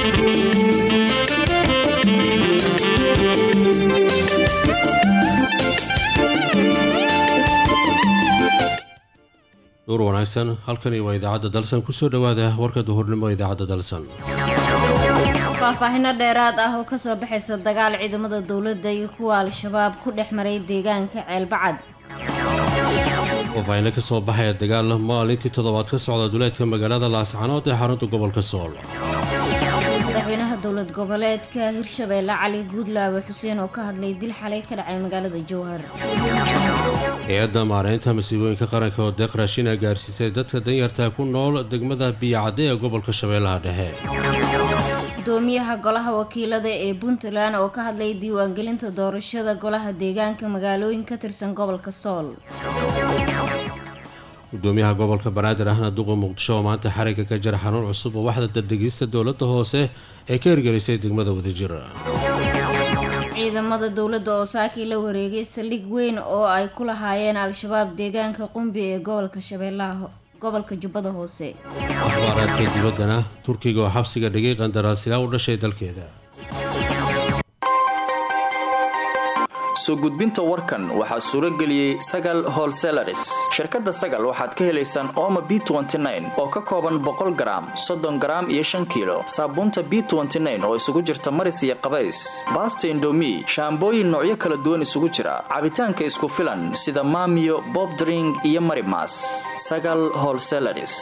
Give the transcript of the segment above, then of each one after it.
duur wanaagsan halkani waa idaacadda dalsan kusoo dhowaada warka duhurnimo idaacadda dalsan faahfaahino dheeraad ah oo kasoo baxaysa dagaal ciidamada dowladda iyo kuwa al-shabaab ku dhex maray deegaanka ceelbacad faahfaahino kasoo baxaya dagaal maalintii toddobaad ka socda duleedka magaalada laascanood ee xarunta gobolka sool madaxweynaha dowlad goboleedka hirshabeelle cali guudlaawe xuseen oo ka hadlay dil xalay ka dhacay magaalada jowhar hay-adda maareynta masiibooyinka qaranka oo deeq raashina gaarsiisay dadka danyarta ku nool degmada biyacadde ee gobolka shabeellaha dhexe gudoomiyaha golaha wakiilada ee puntland oo ka hadlay diiwaangelinta doorashada golaha deegaanka magaalooyin ka tirsan gobolka sool gudoomiyaha gobolka banaadir ahna duqa muqdisho oo maanta xarigga ka jira xanuun cusub oo waxda dardhegista dowladda hoose ee ka hirgelisay degmada wadajir ciidamada dowladda oo saakii la wareegay saldhig weyn oo ay ku lahaayeen al-shabaab deegaanka qumbi ee gobolka shabeellaha gobolka jubbada hoose akhbaaraadka dibaddana turkiga oo xabsiga dhigay qandaraasilaa u dhashay dalkeeda soo gudbinta warkan waxaa suuro geliyey sagal holselaris shirkadda sagal waxaad ka helaysaan ooma b oo ka kooban boqol garaam soddon garaam iyo shan kiilo saabuunta b oo isugu jirta maris iyo qabays baasta indomi shaambooyin noocyo kala duwan isugu jira cabitaanka isku filan sida maamiyo bobdring iyo marimas sagal holselaris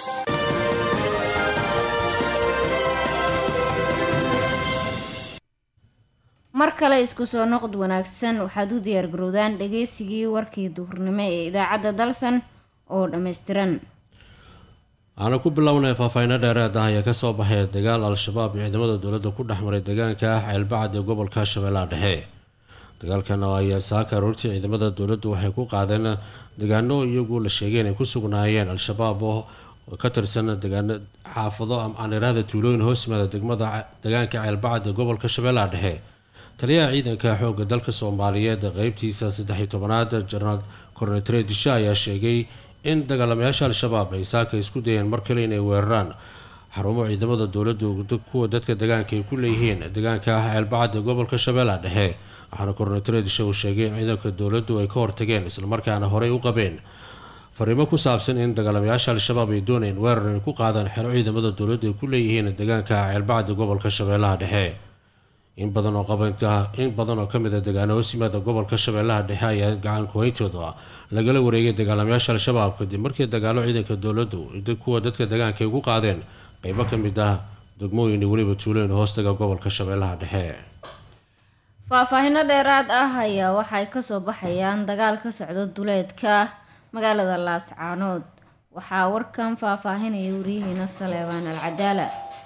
mar kale isku soo noqod wanaagsan waxaad u diyaargarowdaan dhageysigii warkii duhurnimo ee idaacadda dalsan oo dhammaystiran waxaana ku bilownay faahfaahino dheeraad ah ayaa kasoo baxaya dagaal al-shabaab iyo ciidamada dowladda ku dhex maray deegaanka ceelbacad ee gobolka shabeellaha dhexe dagaalkan ayaa saaka aroortii ciidamada dowladdu waxay ku qaadeen degaano iyagu la sheegay inay ku sugnaayeen al-shabaab oo ka tirsan degaano xaafado aaniraahda tuulooyin hoos yimaada degmada deegaanka ceelbacad ee gobolka shabeellaha dhexe taliyaha ciidanka xoogga dalka soomaaliyeed qeybtiisa saddex-iyo tobanaad jenaraal kornetare disha ayaa sheegay in dagaalamayaasha al-shabaab ay saaka isku dayeen mar kale inay weeraraan xarumo ciidamada dowladdu kuwa dadka degaanka ay ku leeyihiin deegaanka ceelbacad ee gobolka shabeellaha dhexe waxaana kornetare disha uu sheegay in ciidanka dowladdu ay ka hortageen islamarkaana horey u qabeen fariimo ku saabsan in dagaalamayaasha al-shabaab ay doonayeen weerar inay ku qaadaan xero ciidamada dowladdu ay ku leeyihiin deegaanka ceelbacad ee gobolka shabeellaha dhexe in badan oo qabanka in badan oo kamid a degaano hoos yimaada gobolka shabeellaha dhexe ayaa gacan kuhayntooda lagala wareegay dagaalamayaasha al-shabaab kadib markii dagaalo ciidanka dowladdu kuwa dadka degaanka ay ugu qaadeen qeybo ka mid ah degmooyin iyo weliba tuulooyin hoostaga gobolka shabeellaha dhexe faahfaahino dheeraad ah ayaa waxay kasoo baxayaan dagaal ka socda duleedka magaalada laascaanood waxaa warkan faahfaahinaya waryaheena saleebaan al cadaala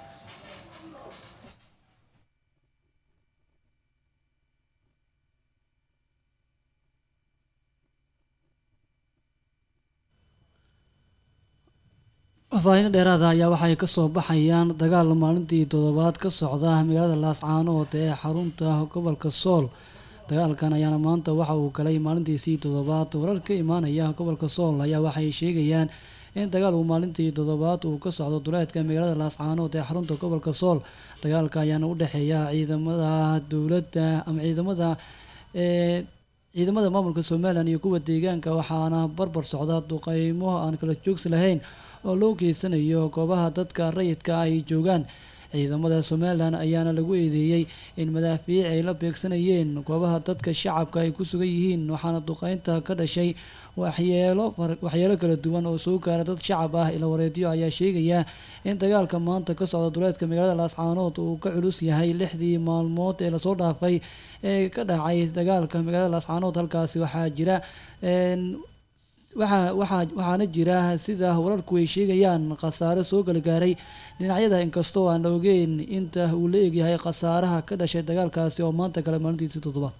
faahfaahino dheeraada ayaa waxay kasoo baxayaan dagaal maalintii toddobaad ka socda magaalada laascaanood ee xarunta gobolka sool dagaalkan ayaana maanta waxa uu galay maalintiisii toddobaad warar ka imaanaya gobolka sool ayaa waxay sheegayaan in dagaal uu maalintii toddobaad uu ka socdo duleedka magaalada laascaanood ee xarunta gobolka sool dagaalka ayaana u dhexeeya ciidamada dowladda ama ciidamada ee ciidamada maamulka somalilan iyo kuwa deegaanka waxaana barbar socda duqeymo aan kala joogsi lahayn oo loo geysanayo goobaha dadka rayidka ay joogaan ciidamada somalilan ayaana lagu eedeeyey in madaafiic ay la beegsanayeen goobaha dadka shacabka ay ku sugan yihiin waxaana duqeynta ka dhashay waxyeelo waxyeelo kala duwan oo soo gaara dad shacab ah ila wareedyo ayaa sheegaya in dagaalka maanta ka socda duleedka magaalada laascaanood uu ka culus yahay lixdii maalmood ee lasoo dhaafay ee ka dhacay dagaalka magaalada laascaanood halkaasi waxaa jira waxaa waxaa waxaana jira sida wararku ay sheegayaan khasaare soo galgaaray dhinacyada inkastoo aan la ogeyn inta uu la egyahay khasaaraha ka dhashay dagaalkaasi oo maanta kale maalintiisii toddobaad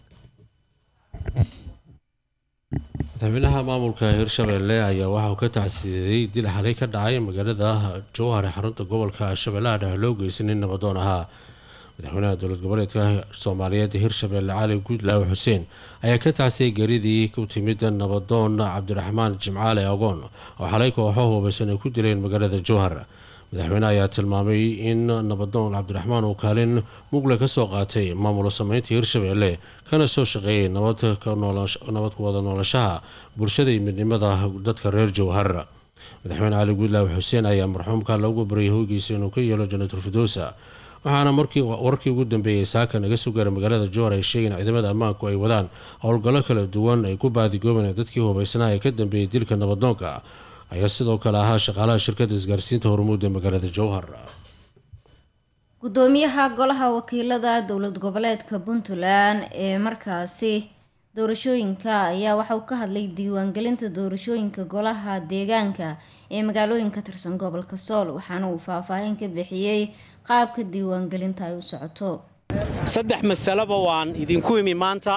madaxweynaha maamulka hirshabeelle ayaa waxa uu ka tacsiiyey dil xalay ka dhacay magaalada jowhar ee xarunta gobolka shabeellaha dhexe loo geysan in nabadoon ahaa madaxweynaha dowlad goboleedka soomaaliyeed ee hirshabeelle cali guudlaawe xuseen ayaa ka tacsiyay geeridii ku timid nabadoon cabdiraxmaan jimcaale agoon oo xalay kooxo hubaysan ay ku dileen magaalada jowhar madaxweyne ayaa tilmaamay in nabadoon cabdiraxmaan uu kaalin mugle ka soo qaatay maamul sameynta hirshabeelle kana soo shaqeeyay nabad ku wada noolashaha bulshada iyo midnimada dadka reer jowhar madaxweyne cali guudlaawi xuseen ayaa marxuumka loogu baryay hoygiisa inuu ka yeelo janatul firdowsa waxaana warkii ugu dambeeyey saaka naga soo gaaray magaalada jowhar ay sheegeen ciidamada ammaanku ay wadaan howlgallo kala duwan ay ku baadigooban dadkii hubaysnaa ee ka dambeeyay dilka nabadoonka ayaa sidoo kale ahaa shaqaalaha shirkadda isgaarsiinta hormuud ee magaalada jowhar gudoomiyaha golaha wakiilada dowlad goboleedka puntland ee markaasi doorashooyinka ayaa waxa uu ka hadlay diiwaangelinta doorashooyinka golaha deegaanka ee magaalooyin ka tirsan gobolka sool waxaana uu faahfaahin ka bixiyey qaabka diiwaangelinta ay u socoto saddex masaleba waan idinku imi maanta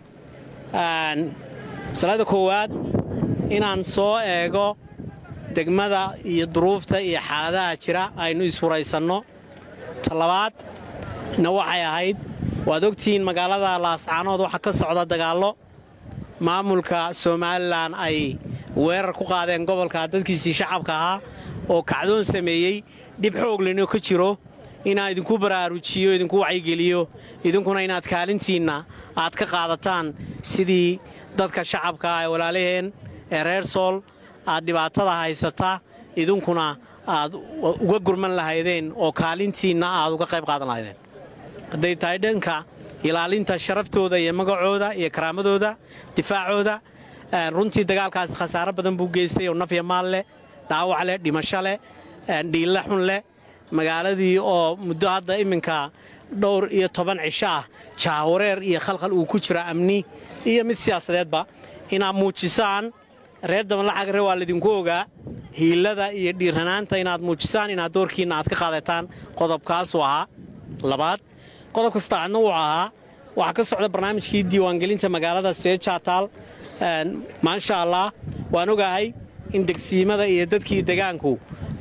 masalada koowaad inaan soo eego degmada iyo duruufta iyo xaaladaha jira aynu iswaraysanno talabaad na waxay ahayd waad ogtihiin magaalada laascaanood waxaa ka socda dagaallo maamulka somalilan ay weerar ku qaadeen gobolka dadkiisii shacabka ahaa oo kacdoon sameeyey dhib xooglino ka jiro inaan idinku baraarujiyo idinku wacyigeliyo idinkuna inaad kaalintiinna aad ka qaadataan sidii dadka shacabka ah ee walaalaheen ee reer sool aad dhibaatada haysata idinkuna aad uga gurman lahaydeen oo kaalintiinna aad uga qayb qaadan lahaydeen hadday tahay dhanka ilaalinta sharaftooda iyo magacooda iyo karaamadooda difaacooda runtii dagaalkaasi khasaaro badan buu geystay oo nafya maal leh dhaawac leh dhimasho leh dhiille xun leh magaaladii oo muddo hadda iminka dhowr iyo toban cisho ah jaawareer iyo khalkhal uu ku jiro amni iyo mid siyaasadeedba inaad muujisaan reer dabanlaxagre waa laydinku ogaa hiilada iyo dhiiranaanta inaad muujisaan inaad doorkiinna aad ka qaadataan qodobkaasuu ahaa labaad qodobka saddexaadna wuu ahaa waxaa ka socda barnaamijkii diiwaangelinta magaalada seejaataal maasha allah waan ogahay in degsiimada iyo dadkii degaanku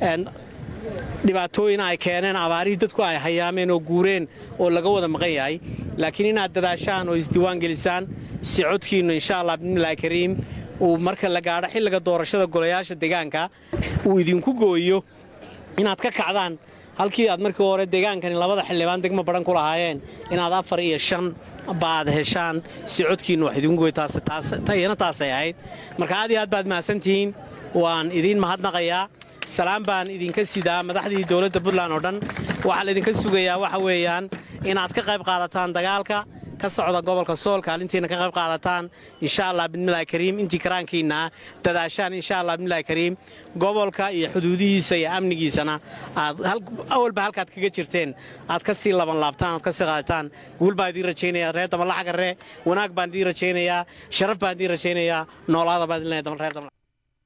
dhibaatooyin ay keeneen abaarihii dadku ay hayaameen oo guureen oo laga wada maqan yahay laakiin inaad dadaashaan oo isdiiwaangelisaan si codkiinnu insha allah bismillahi kariim uu marka la gaadho xilliga doorashada golayaasha degaanka uu idinku gooyo inaad ka kacdaan halkii aad markii hore degaankani labada xildhibaan degmo badhan ku lahaayeen inaad afar iyo shan baad heshaan si codkiinnu wax idinku gooyo iyana taasay ahayd marka aad iyo aad baad mahadsantihiin waan idiin mahadnaqayaa salaan baan idinka sidaa madaxdii dowladda puntland oo dhan waxaa laydinka sugayaa waxa weeyaan inaad ka qayb qaadataan dagaalka ka socda gobolka sool kaalintiina ka qayb qaadataan insha allah bismillahi kariim intii karaankiinna dadaashaan insha allah bismillahi kariim gobolka iyo xuduudihiisa iyo amnigiisana aad awalba halkaad kaga jirteen aad ka sii laban laabtaan aad ka sii qaadataan guul baan idiin rajaynayaa reer dabanlaxagarre wanaag baan idiin rajaynayaa sharaf baan idiin rajaynayaa noolaada baan idin leeyahay reer dabanlax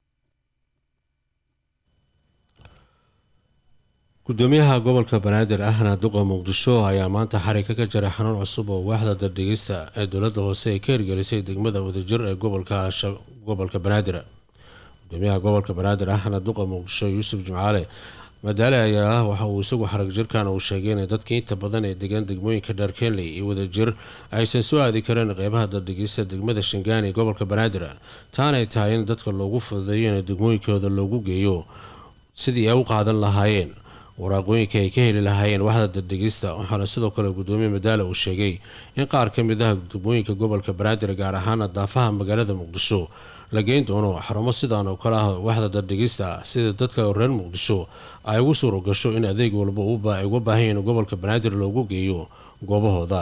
gudoomiyaha gobolka banaadir ahna duqa muqdisho ayaa maanta xarika ka jaray xanuun cusub oo waaxda dardhigista ee dowladda hoose ay ka hirgelisay degmada wadajir ee gobolka banaadir gudoomiyaha gobolka banaadir ahna duqa muqdisho yuusuf jimcaale madaale ayaa waxa uu isagu xarag jirkan uu sheegay in dadka inta badan ee degan degmooyinka dheer kenley iyo wadajir aysan soo aadi kareen qeybaha dardhigista degmada shangaani ee gobolka banaadir taanay tahay in dadka loogu fududeeyo in degmooyinkooda loogu geeyo sidii ay u qaadan lahaayeen waraaqooyinka ay ka heli lahaayeen waxda dardhigista waxaana sidoo kale gudoomiye madaale uu sheegay in qaar ka mid ah degmooyinka gobolka banaadir gaar ahaana daafaha magaalada muqdisho la geyn doono xarumo sidaan oo kale ah waxda dardhigista sida dadka reer muqdisho ay ugu suuro gasho in adeeg walba ay uga baahan yahiin gobolka banaadir loogu geeyo goobahooda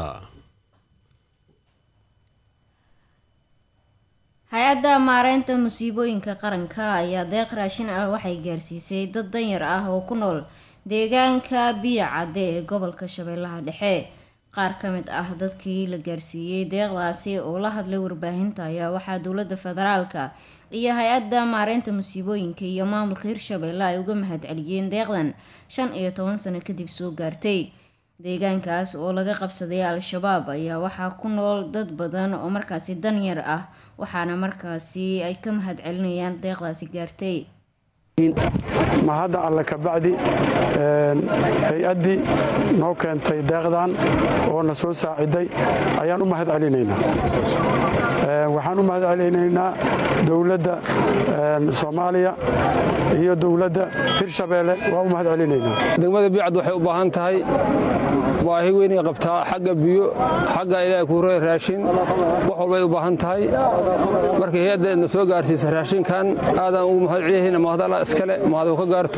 hay-adda maareynta musiibooyinka qaranka ayaa deeq raashin ah waxay gaarsiisay dad danyar ah oo ku nool deegaanka biyo cadde ee gobolka shabeellaha dhexe qaar ka mid ah dadkii la gaarsiiyey deeqdaasi oo la hadlay warbaahinta ayaa waxaa dowladda federaalka iyo hay-adda maareynta musiibooyinka iyo maamulka hirshabeelle ay uga mahadceliyeen deeqdan shan iyo toban sano kadib soo gaartay deegaankaas oo laga qabsaday al-shabaab ayaa waxaa ku nool dad badan oo markaasi danyar ah waxaana markaasi ay ka mahad celinayaan deeqdaasi gaartay ma hadda alle kabacdi hay-addii noo keentay deeqdan oo na soo saaciday ayaan u mahad celinaynaa waxaan u mahad celinaynaa dowladda soomaaliya iyo dowladda hirshabeelle waa u mahad celinaynaa degmada biicad waxay u baahan tahay baahi weynay qabtaa xagga biyo xagga ilaahay kuure raashin wax walbay u baahan tahay marka hay-adda na soo gaarsiisa raashinkan aadaan ugu mahad celiyahayna mahadalla iskale mahad ka gaarto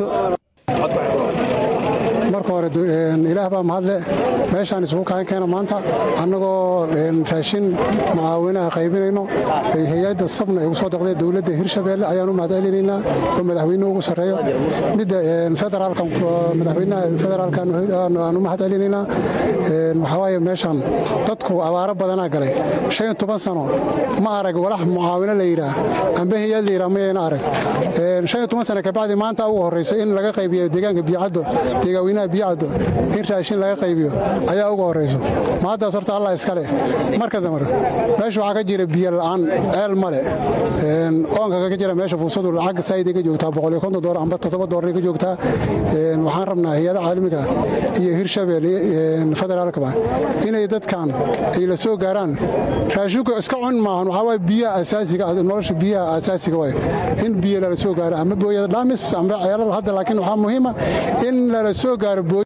marka hore ilaah baa mahadle meeshaan isugu kaan keena maanta annagoo raashin mucaawinaha qaybinayno hay-adda sabna ay ugu soo deqday dowladda hirshabeelle ayaan u mahad celinaynaa oo madaxweynuhu ugu sarreeyo midda federaalkan madaxweynaha federaalkan aan u mahad celinaynaa waxaa waaye meeshaan dadku abaaro badanaa galay shan iyo toban sano ma arag walax mucaawino la yidhaah amba hay-ad la yidhaah mayayna arag shan iyo toban sano kabacdi maanta ugu horrayso in laga qaybiyo deegaanka biyocaddo deegaaweynaha biyocaddo in raashin laga qaybiyo ayaa ugu horrayso maaddaas horta allah iska leh marka damar meesha waxaa ka jira biyo la'aan ceel male oonka ka jira meesha fuusadu lacag saa'iday ka joogtaa boqol iyo konton doolar amba toddoba doolar ka joogtaa waxaan rabnaa hay-adaha caalamiga iyo hirshabelle federaalkaba inay dadkan ay la soo gaaraan raashinku iska cun maahan waxaa waay biyaha asaasiga nolosha biyaha asaasiga waay in biyo lala soo gaaro ama booyada dhaamis amba ceelal hadda laakiin waxaa muhiima in lala soo gaaro booy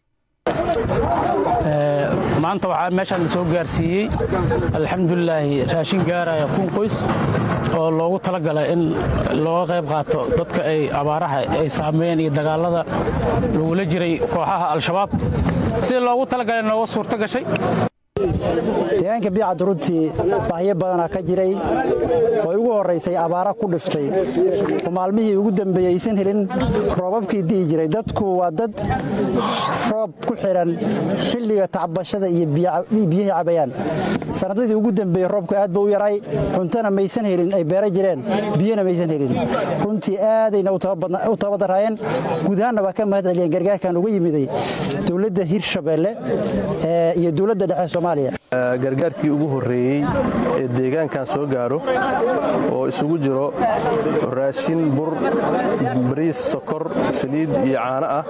maanta waxaa meeshaan la soo gaarsiiyey alxamdulilaahi raashin gaaraya kun qoys oo loogu talagalay in looga qayb qaato dadka ay abaaraha ay saameeyeen iyo dagaalada lagula jiray kooxaha al-shabaab sida loogu talagalay nooga suurto gashay deegaanka biicad runtii bahyo badanaa ka jiray oo ugu horraysay abaara ku dhiftay oo maalmihii ugu dambeeyey aysan helin roobabkii di'i jiray dadku waa dad roob ku xidhan xilliga tacbashada iyo biyihii cabayaan sanadadii ugu dambeeyey roobku aad ba u yaray cuntona maysan helin ay beera jireen biyona maysan helin runtii aadayna u tabadaraayeen guud ahaanna waa ka mahad celiyeen gargaarkan uga yimiday dowladda hirshabeelle iyo dowladda dhexe soomaaliya gargaarkii ugu horreeyey ee deegaankan soo gaaro oo isugu jiro raashin bur bariis sokor saliid iyo caano ah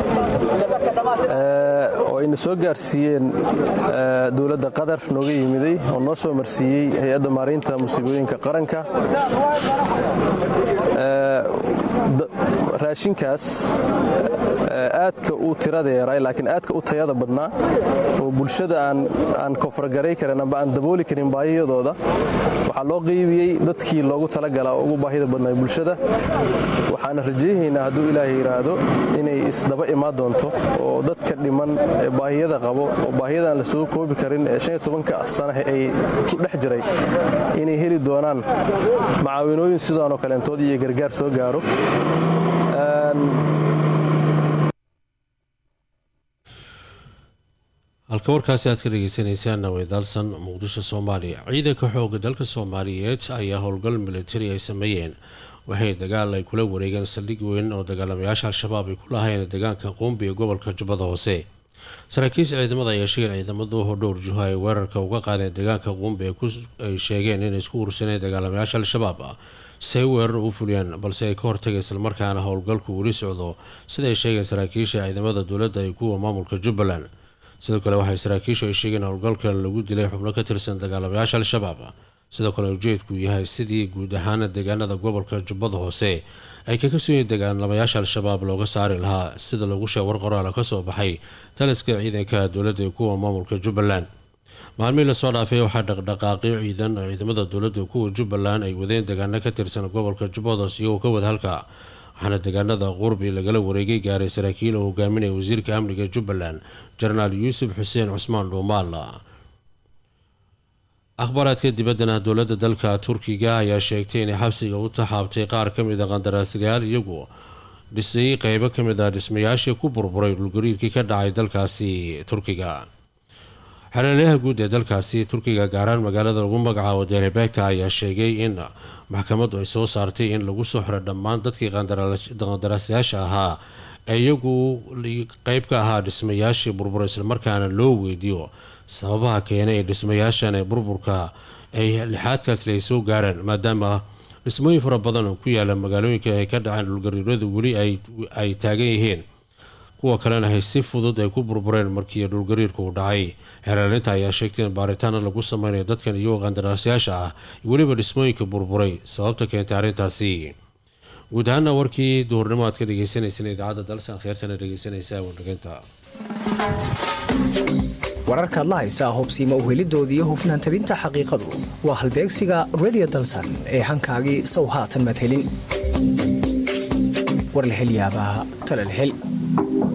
oo ayna soo gaarsiiyeen dowladda qatar nooga yimiday oo noo soo marsiiyey hay-adda maaraynta musiibooyinka qaranka raashinkaas aadka u tiradeeray laakiin aadka u tayada badnaa oo bulshada aan kofargaray karin amba aan dabooli karin baahiyadooda waxaa loo qeybiyey dadkii loogu talagalaa oo ugu baahida badnaa bulshada waxaana rajaynaynaa hadduu ilaahay yidhaahdo inay isdaba imaan doonto oo dadka dhiman ee baahiyada qabo oo baahiyadaan la soo koobi karin ee shan iyo tobanka sanahe ay ku dhex jiray inay heli doonaan macaawinooyin sidaanoo kaleentood iyo gargaar soo gaaro halka warkaasi aad ka dhegeysaneysaan weydaalsan muqdisho soomaaliya ciidanka xooga dalka soomaaliyeed ayaa howlgal militari ay sameeyeen waxay dagaal ay kula wareegeen saldhig weyn oo dagaalamayaasha al-shabaab ay ku lahayn deegaanka quumbi ee gobolka jubbada hoose saraakiisha ciidamada ayaa sheegeen ciidamadu dhowr juho ay weerarka uga qaadeen deegaanka quumbi ay sheegeen inay isku ursaneen dagaalamayaasha al-shabaab si ay weerar u fuliyaan balse ay ka hortagay islamarkaana howlgalku weli socdo siday sheegeen saraakiisha ciidamada dowladda iyo kuwa maamulka jubbaland sidoo kale waxay saraakiishu ay sheegeen howlgalka lagu dilay xubno ka tirsan dagaalamayaasha al-shabaab sidoo kale ujeedku yahay sidii guud ahaana deegaanada gobolka jubbada hoose ay kaga sooyiin dagaalamayaasha al-shabaab looga saari lahaa sida lagu sheeg war qoraala kasoo baxay taliska ciidanka dowladda iyo kuwa maamulka jubbaland maalmihii lasoo dhaafay waxaa dhaqdhaqaaqyo ciidan oo ciidamada dowladda iyo kuwa jubbaland ay wadeen deegaano ka tirsan gobolka jubbada hoose iyagoo ka wada halka waxaana deegaanada qurbi lagala wareegay gaaray saraakiil oo hogaaminaya wasiirka amniga jubbaland jenaraal yuusuf xuseen cusmaan dhuumaal akhbaaraadka dibaddana dowladda dalka turkiga ayaa sheegtay inay xabsiga u taxaabtay qaar ka mid a qandaraaslayaal iyagu dhisay qeybo ka mid a dhismayaashii ku burburay dhulgariirkii ka dhacay dalkaasi turkiga xereelyaha guud ee dalkaasi turkiga gaaraan magaalada lagu magacaabo delebegta ayaa sheegay in maxkamaddu ay soo saartay in lagu soo xiro dhammaan dadkii qandaraaslayaasha ahaa ee iyagu qeyb ka ahaa dhismayaashii burbura islamarkaana loo weydiiyo sababaha keenay ee dhismayaashan ee burburka ay lixaadkaasle ay soo gaareen maadaama dhismooyin fara badan oo ku yaala magaalooyinka ay ka dhaceen dhulgariiradu weli ay taagan yihiin kuwa kalena hay si fudud ay ku burbureen markii dhulgariirka uu dhacay xeeraalinta ayaa sheegtay in baaritaana lagu sameynayo dadkan iyagoo qandaraasyaasha ah weliba dhismooyinka burburay sababta keentay arrintaasi guud ahaana warkii duhurnimo aad ka dhegeysanaysan idaacadda dalsan kheyrtana dhegeysanaysa wandhageynta wararkaad la haysaa hubsiima uhelidoodii hufnaan tabinta xaqiiqadu waa halbeegsiga redio dalsan ee hankaagii sow haatan maad helin war la helyaabaa talal hel